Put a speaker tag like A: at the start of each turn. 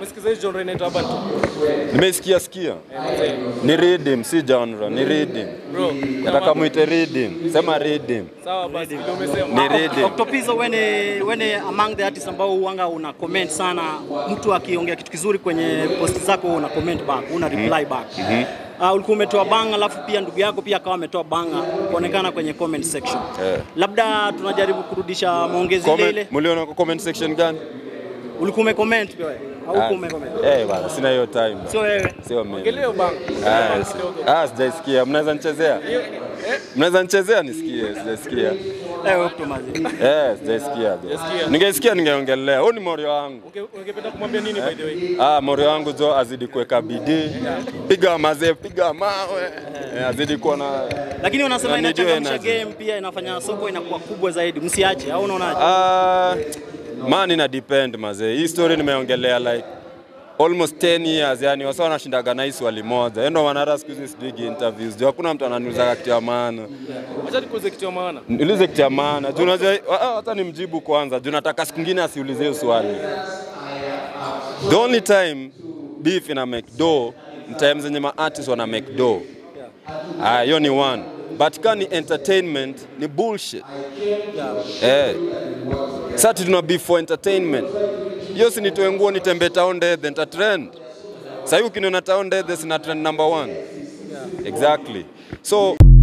A: Umesikiza hii genre inaitwa urban tu.
B: Nimeisikia sikia. Ni rhythm, si genre, ni rhythm.
A: Bro,
B: Nataka muite rhythm. Sema rhythm.
A: sawa basi ndio umesema.
B: Ni rhythm.
C: Octopizzo wene wene among the artists ambao huanga una comment sana, mtu akiongea kitu kizuri kwenye post zako una comment back, una reply back. Uh, ulikuwa umetoa banga alafu pia ndugu yako pia akawa ametoa banga kuonekana kwenye comment section.
B: Eh.
C: Labda tunajaribu kurudisha maongezi ile
B: Comment,
C: ile.
B: muliona kwa comment section gani?
C: Ulikuwa umecomment pia wewe? Au
B: Ah,
C: ulikuwa umecomment?
B: Eh, bana, sina hiyo time.
C: Sio wewe.
B: Sio mimi.
A: Ongelea bang.
B: Ah, si- Ah, sijaisikia. Mnaweza nichezea? Mnaweza nichezea nisikie, sijasikia.
C: Eh, Octomazi.
B: Eh, sijaisikia.
A: Sijasikia.
B: Ningeisikia ningeongelea. Huyu ni morio wangu.
A: Unge- Ungependa kumwambia nini by the way?
B: Ah, morio wangu jo azidi kuweka bidii. Piga mazee, piga mawe. Eh, azidi kuwa na
C: Lakini wanasema
B: Na nijue
C: inachangamsha
B: energy.
C: game pia inafanya soko inakuwa kubwa zaidi. Msiache, au unaonaje?
B: Ah, man ina depend mazee. Hii story nimeongelea like almost 10 years yani wasa wanashindaga na hii swali moja. Yeye ndo maana hata siku hizi sipigi interviews. Jo hakuna mtu ananiuliza kitu ya maana.
A: Acha nikuulize kitu ya maana.
B: Niulize kitu ya maana. Juu unajua ah, hata nimjibu kwanza. Juu nataka siku nyingine asiulize hiyo swali. The only time beef ina make dough ni time zenye ma artists wana make dough. Ah, hiyo ni one. But kama ni entertainment ni bullshit. Eh. Sasa tuna beef for entertainment. Hiyo si nitoe nguo nitembee town dead then ta trend. Sasa hivi ukiniona town dead sina trend number one. Exactly. So